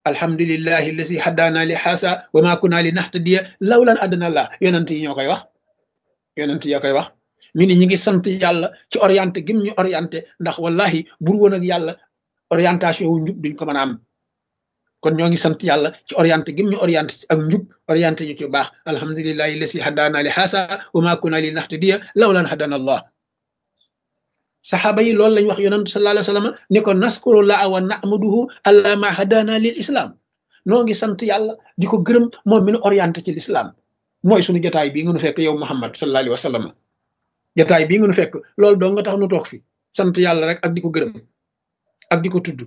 alhamdulillahi allasi haddaana li xaasa wa ma kunna li nahtadiya lawlan adana allah yonent yi ñoo koy wax yonent ya koy wax ñu ni ñi ngi sant yàlla ci orienté gim ñu orienté ndax wallahi bur woon ak yàlla orientation wu njub duñ ko mën a am kon ñoo ngi sant yàlla ci orienté gim ñu orienté ak njub orienté ñu ci baax alhamdulillahi allasi haddaana li xaasa wa ma kunna li nahtadiya lawlan hadana allah saxaaba yi loolu lañ wax yonent sallallahu alayhi wa sallam ni ko naskurullah wa nahmaduhu alla ma hadana lil islam noo ngi sant yàlla di ko gërëm moom mi nu orienté ci l'islam mooy suñu jotaay bii nga nu fekk yow muhammad sallallahu alayhi wa sallam jotaay bii nga nu fekk loolu doo nga tax nu toog fi sant yàlla rek ak di ko gërëm ak di ko tudd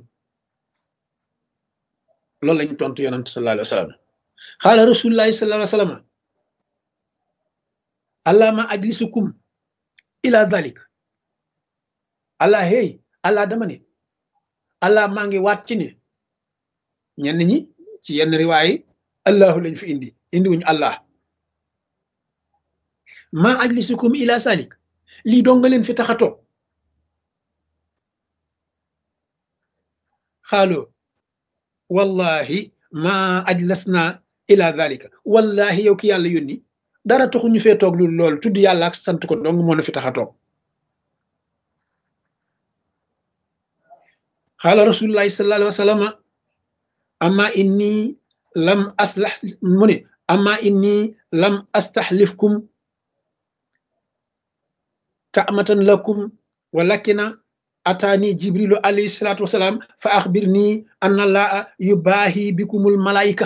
loolu lañ tontu yonent sallallahu alayhi wa sallam xaala rasulullahi sallallahu alayhi wa sallam allah ma ajlisukum ila dalik allah hey allah dama ne allah maa ngi waat ci ne ñenn ñi ci yenn riwaay allahu lañ fi indi indi wuñu allah maa ajlisukum ila salik lii doo nga leen fi tax a toog xaaloo wallahi maa ajlasna ila dalika wallahi yow ki yàlla yónni dara taxu ñu fee toog lu loolu tudd yàlla ak sant ko dong moo na fi tax a toog xaala rasulullahi sallallahu alayhi wa sallam amma inni lam aslax mu ne amma inni lam astaxlifkum kaamatan lakum walakina ataani jibrilu alayhi salatu wasalaam fa axbirni anna laa yubaahi bikumul malaayika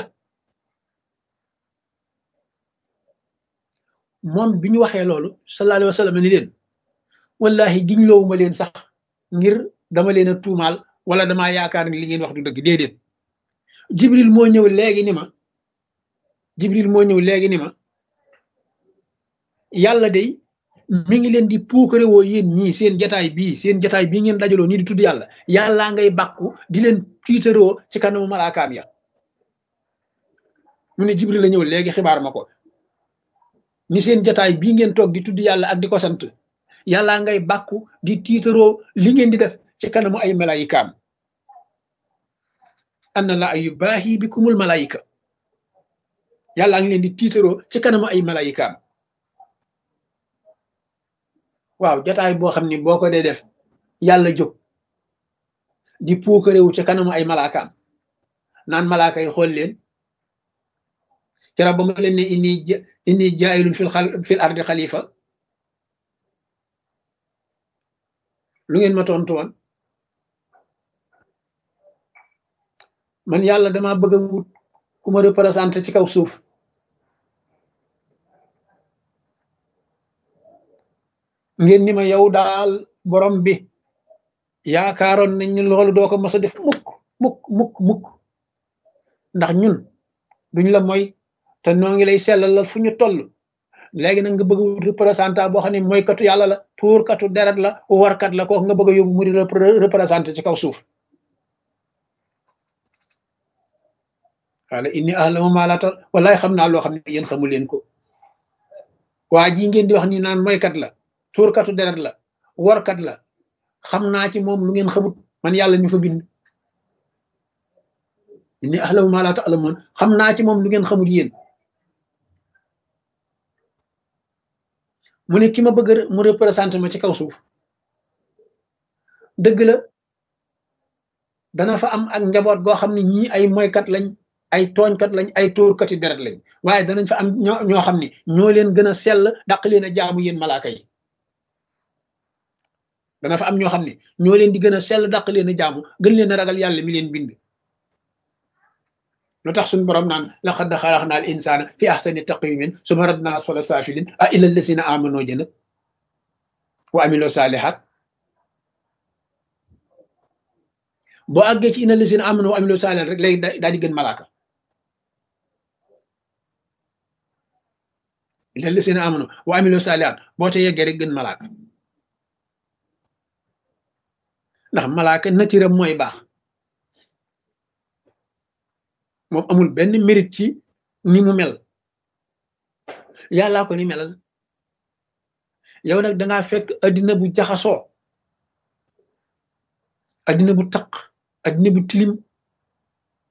moom bi ñu waxee loolu sallallahu alayhi wa sallam ni leen wallahi giñ loowuma leen sax ngir dama leen a tuumaal wala damaa yaakaar ni li ngeen wax du dëgg déedéet jibril moo ñëw léegi ni ma jibril moo ñëw léegi ni ma yàlla day mi ngi leen di puukare woo yéen ñii seen jataay bii seen jataay bii ngeen dajaloo nii di tudd yàlla yàllaa ngay bàkku di leen tiitaroo ci kanamu malaakaam ya mu ne jibril la ñëw léegi xibaar ma ko ni seen jataay bii ngeen toog di tudd yàlla ak di ko sant yàllaa ngay bàkku di tiitaroo li ngeen di def ci kanamu ay malayikaam anna la ay baahi bikumul malayika yàllaa ngi leen di tiitaroo ci kanamu ay malayikaam waaw jotaay boo xam ni boo ko dee def yàlla jóg di puukarewu ci kanamu ay malaakaam naan malaaka yi xool leen kera ba ma leen ne inni inni jaayilun fil fil ardi xalifa lu ngeen ma tontu woon man yàlla dama bëgg a wut ku ma représenté ci kaw suuf ngeen ni ma yow daal borom bi yaakaaroon nañ ni loolu doo ko mos a def mukk mukk mukk mukk ndax ñun duñ la mooy te noo ngi lay sellalal fu ñu toll léegi nag nga bëgg a wut représentant boo xam ne mooy katu yàlla la tuurkatu deret la warkat la kooku nga bëgg a yóbbu mu di représenté ci kaw suuf wala inni ahlamu ma la tal wallaay xam naa loo xam ne yéen xamu leen ko waa ji ngeen di wax ni naan moykat la tuurkatu deret la warkat la xam naa ci moom lu ngeen xamut man yàlla ñu fa bind inni ahlamu ma la ta'lamun xam naa ci moom lu ngeen xamut yéen mu ne ki ma bëgg mu représenté ma ci kaw suuf dëgg la dana fa am ak njaboot goo xam ne ñii ay moykat lañ ay tooñkat lañ ay tóorkati deret lañ waaye danañ fa am ñoo ñoo xam ne ñoo leen gën a sell daq leen a jaamu yéen malaaka yi dana fa am ñoo xam ne ñoo leen di gën a sell daq leen a jaamu gën leen a ragal yàlla mi leen bind lu tax suñu borom naan laqad xalaqna al insana fi ahsani taqwimin suma radna asfala safilin a illa allasina amano jëna wa amilo salihat boo àggee ci ina allasina amano wa amilo salihat rek léegi daal di gën malaaka illa allasina amano wa amilo salihat boo te yeggee rek gën malaaka ndax malaaka natiram mooy baax moom amul benn mérite ci ni mu mel yàllaa ko ni melal yow nag dangaa fekk addina bu jaxasoo addina bu taq addina bu tilim